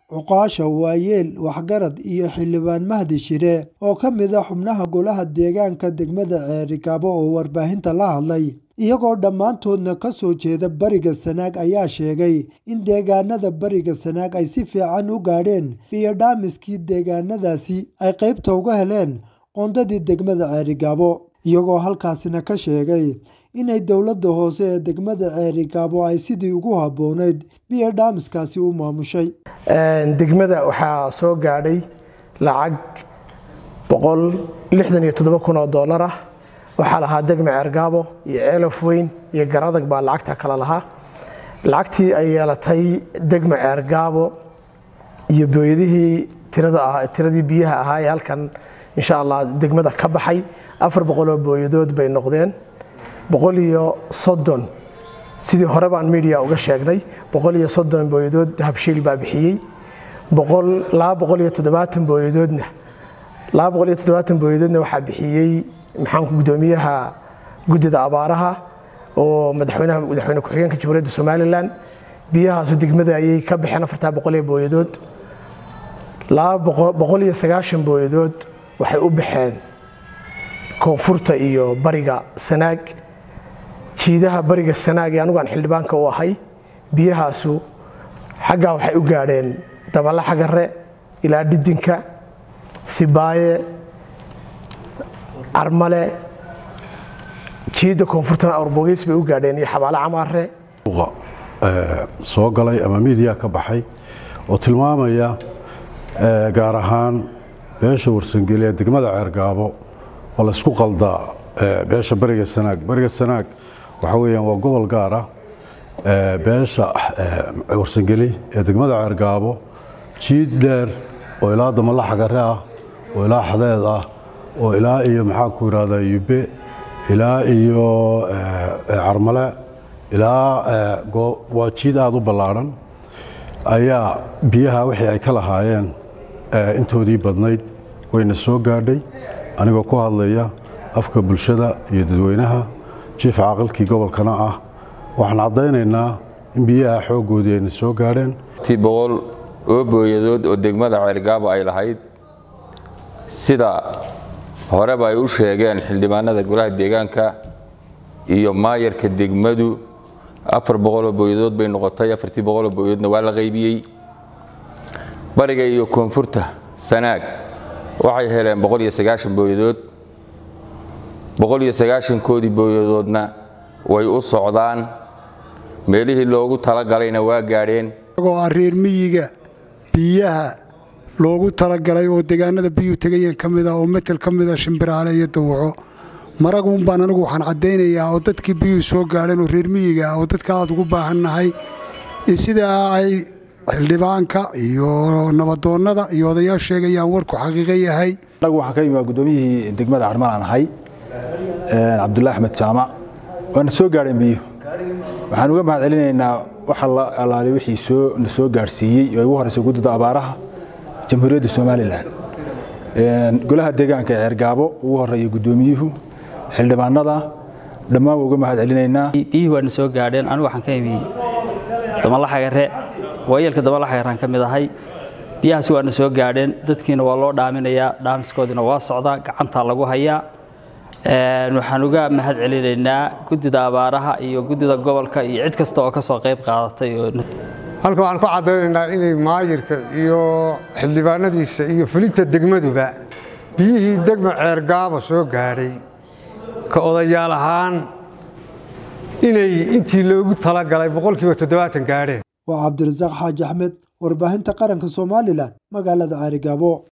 cuqaasha waayeel waxgarad iyo xildhibaan mahdi shire oo ka mid ah xubnaha golaha deegaanka degmada ceerigabo oo warbaahinta la hadlay iyagoo dhammaantoodna ka soo jeeda bariga sanaag ayaa sheegay in deegaanada bariga sanaag ay si fiican u gaadheen biyo dhaamiskii deegaanadaasi ay qaybta uga heleen qoondadii degmada ceerigabo iyagoo halkaasina ka sheegay inay dowladda hoose ee degmada ceerigaabo ay sidii ugu habboonayd biyo dhaamiskaasi u maamushay degmada waxaa soo gaadhay lacag kun oo doolar ah waxaa lahaa degma ceergaabo iyo ceelaf weyn iyo garadag baa lacagta kale lahaa lacagtii ay yeelatay degma ceergaabo iyo booyadihii tiradii biyaha ahaa ee halkan insha allah degmada ka baxay afar boqoloo booyadood bay noqdeen boqol iyo soddon sidii hore baan media uga sheegnay boqol iyo soddon booyadood habshiil baa bixiyey boqol laba boqol iyo toddobaatan booyadoodna laba boqol iyo toddobaatan booyadoodna waxaa bixiyey maxaanku guddoomiyaha guddida abaaraha oo madaxweynaha madaxweyne ku-xigeenka jamhuuriyadda somalilan biyahaasu degmada ayay ka baxeen afartaa boqol ee booyadood laba boqol iyo sagaashan booyadood waxay u baxeen koonfurta iyo bariga sanaag jiidaha bariga sanaag ee anugu aan xildhibaanka u ahay biyahaasu xaggaa waxay u gaadheen dabala xagare ilaa dhidinka sibaaye carmale jiidda koonfurtana awrbogeys bay u gaadheen iyo xabaale camaare soo galay ama miidiya ka baxay oo tilmaamaya gaar ahaan beesha warsangeli ee degmada ceergaabo oo laysku qaldaa beesha bariga sanaag bariga sanaag waxaa weyaan waa gobol gaar ah beesha warsangeli ee degmada ceergaabo jiid dheer oo ilaa damala xagare ah oo ilaa xadeed ah oo ilaa iyo maxaa ku yidhahdaa yube ilaa iyo carmale ilaa waa jiid aada u ballaadhan ayaa biyaha wixii ay ka lahaayeen intoodii badnayd wayna soo gaadhay anigoo ku hadlaya afka bulshada iyo dadweynaha jiif caaqilkii gobolkana ah waxaan caddaynaynaa in biyaha xooggoodii ayna soo gaadheen ti boqol oo booyadood oo degmada ceergaabo ay lahayd sida horeba ay u sheegeen xildhibaanada golaha deegaanka iyo maayarka degmadu afar boqoloo booyadood bay noqotay afartii boqoloo booyadoodna waa la qaybiyey bariga iyo koonfurta sanaag waxay heleen boqol iyo sagaashan booyadood boqol iyo sagaashankoodii booyadoodna way u socdaan meelihii loogu talagalayna waa gaadheen isagoo ah reer miyiga biyaha loogu talagalay oo deegaanada biyuhu tegayeen ka mid ah oo metel ka mid ah shimbiraale iyo dawaco maraguun baan anigu waxaan caddaynayaa oo dadkii biyuhu soo gaadheen oo reer miyiga ah oo dadka aad ugu baahannahay in sidaa ay xildhibaanka iyo nabadoonnada iyo odayaal sheegayaan warku xaqiiqo yahay anagu waxaan ka yimi waa guddoomiyihii degmada carmalaan ahay cabdullahi axmed jaamac waana soo gaadheen biyuhu waxaan uga mahad celinaynaa waxa la alaali wixii soo na soo gaadhsiiyey oo ugu horeysa guddida abaaraha jamhuuriyadda somalilan golaha deegaanka ee ceergaabo ugu horeeya guddoomiyuhu xildhibaanada dhammaan waa uga mahad celinaynaa biyuhu waana soo gaadheen anigu waxaan ka imi damalla xagare waayeelka damalla xagaraan ka mid ahay biyahaasi waana soo gaadheen dadkiina waa loo dhaaminayaa dhaamiskoodiina waa socdaa gacantaa lagu hayaa waxaan uga mahad celinaynaa guddida abaaraha iyo guddida gobolka iyo cid kasta oo ka soo qayb qaadatay halka waxaan ku caddaynaynaa inay maayirka iyo xildhibaanadiisa iyo fulinta degmaduba biyihii degma ceergaabo soo gaadhay ka odayaal ahaan inay intii loogu talagalay boqolkiiba toddobaatan gaadheen waa cabdirasaaq xaaji axmed warbaahinta qaranka somalilan magaalada ceerigaabo